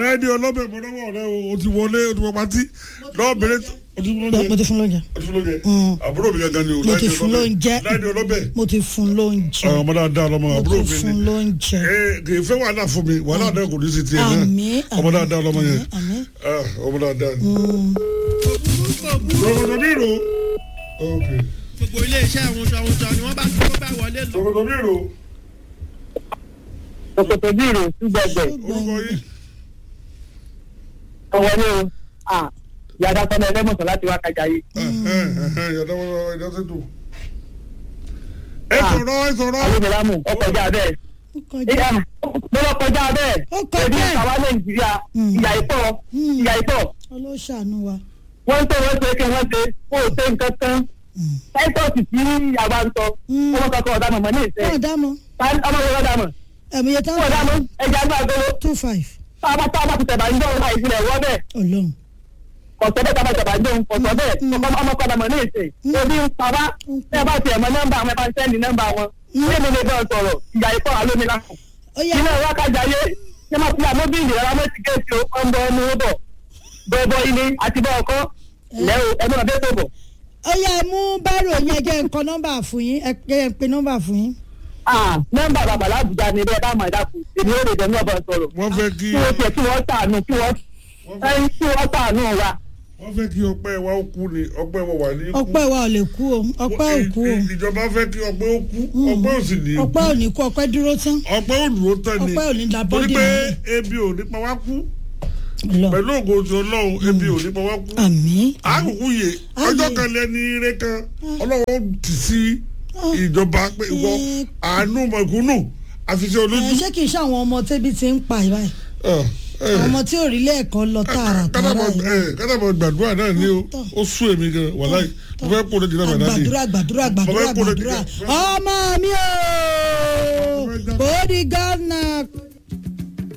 láìdí ọlọ́bẹ̀ mọ́nàmọ́ rẹ o ti wọlé o ti wọ pátí lọ́wọ́ bẹ̀rẹ̀ o ti fún lóúnjẹ mo ti fún lóúnjẹ o ti fún lóúnjẹ Mm. àbúrò mi gangan ni o mo ti Láìdí fún ọlọ́bẹ̀. lóúnjẹ láìdí ọlọ́bẹ̀ mo ti fún lóúnjẹ àwọn ọmọ dáadáa lọmọ mo àbúrò ti mi fún ni lóúnjẹ Ee, kì í fẹ́ wàhálà fún mi wàhálà náà kò ní sí tiẹ̀ náà àmín ọmọ dáadáa lọmọ yẹn àmín Ah, ọmọ dáadáa ni. Mm. Ṣòkòtò mi rò ok gbogbo iléeṣẹ́ àwọn oṣù àwọn oṣù ni wọ́n bá tó bá wọlé lọ. ṣòkòtò mi rò Òkòtò bí ìrò sí gbẹgbẹ. orúkọ yìí Ọwọ́ ní o. Yàrá sọ́nà ẹlẹ́mọ̀sán láti wá kájà yìí. yàtọ̀ wọ́n ìdásẹ́tò. ẹ sọ̀rọ̀ ẹ sọ̀rọ̀ Alóbìnrin ó kọjá bẹ́ẹ̀. ó kọjá Ìyá mo lọ kọjá bẹ́ẹ̀. Ó kọjá. Èdè ìtawá Nàìjíríà Mm. ìyà ìpọ̀ Mm. ìyà ìpọ̀. ọlọ́ṣàánú wa Wọ́n tó wọ́n ṣe kí wọ́n ṣe kó o ṣe nǹkan kan. Mm. Táítọ́ọ̀sì tí àwa ń sọ. Mm. Ọmọ kankan ọ̀dà mọ̀mọ́ ní ìṣe. wọn dámọ Ọmọ yẹn ọ̀dà mọ̀. ẹ̀mí yẹn Fún ọ̀dà táwọn mọ̀ ẹja ní àgolo. two five Táwa táwa ti tẹ̀bà ń jọ́ ọ̀la ìfilẹ̀ wọ́ bẹ́ẹ̀. ọlọ́run Kọ̀sọ́ bẹ́ẹ̀ táwa tẹ̀bà ń jọ́ kọ̀sọ́ bẹ́ẹ̀. Mm. Ọmọ kọ́dà mọ̀ ní ìṣe. Mm. Ebi ń pa wá. Mm. Bẹ́ẹ̀ bá tiẹ̀ mọ nọ́mbà àwọn ẹ̀fà ń sẹ́ndì nọ́mbà wọn. Mm. Ṣé mi lè bẹ́ẹ̀ sọ̀rọ̀? Ìyà ìpọ̀ àlómi lákùn. ó yá ilé ìwà kájàyé ṣé máa fi àmóbìlì rárá mọ́ ti kéèsì ọmọ ọmọ bọ̀ bọ́ọ̀bọ̀ ilé àti bọ́ ọkọ́ ilẹ̀ o ẹnu ọ̀bẹ tó bọ̀. ó yá ẹ mú bárò yẹn jẹ́ nǹkan nọ́mbà fún yín ẹ jẹ́ ń pe nọ́mbà fún yín nọ́mbà bàbá làbújá ni bẹ́ẹ̀ bá máa dákun èmi ò lè dẹ̀ ní ọ̀bọ̀ sọ̀rọ̀ wọ́n fẹ́ kí kí wọ́n tiẹ̀ kí wọ́n sàánú kí wọ́n ẹyin kí wọ́n sàánú wa. wọ́n fẹ́ kí ọpẹ́ wa ó kú ni ọpẹ́ wa wà ní kú. ọpẹ́ wa ò lè kú o ọpẹ́ ò kú o Ì- ìjọba fẹ́ kí ọpẹ́ ó kú ọpẹ́ ò sì ní kú ọpẹ́ ò ní kú ọpẹ́ dúró tán ọpẹ́ ò dúró tán ni ọpẹ́ ò ní da torí bọ́dì pé mọ́lẹ̀ ebi ò ní pa wá kú lọ pẹ̀lú ògo ti ọlọ́run ebi ò ní pa wá kú àmín àkùkù yè Àmín. ọjọ́ kan lẹ́ni ire kan ọlọ́run tì sí ìjọba pé ìwọ Eh. àánú mọ̀kúnnù àfiṣẹ́ ẹ olójú. ṣé kì í ṣe àwọn ọmọ tẹ́bí ti ń pa ìbáyìí Ah, eh. àwọn ọmọ tí ò rí lẹ́ẹ̀kan lọ tààrà tààrà yìí kádàbọ̀ gbàdúrà náà ni o Tọ́. ó sún èmi gan wàláì mo fẹ́ kó o lè jìnnà bàdá ni gbàdúrà gbàdúrà gbàdúrà Bàbá ẹ̀ kó lè gbàdúrà dìde. ọmọ mi o ó di gánà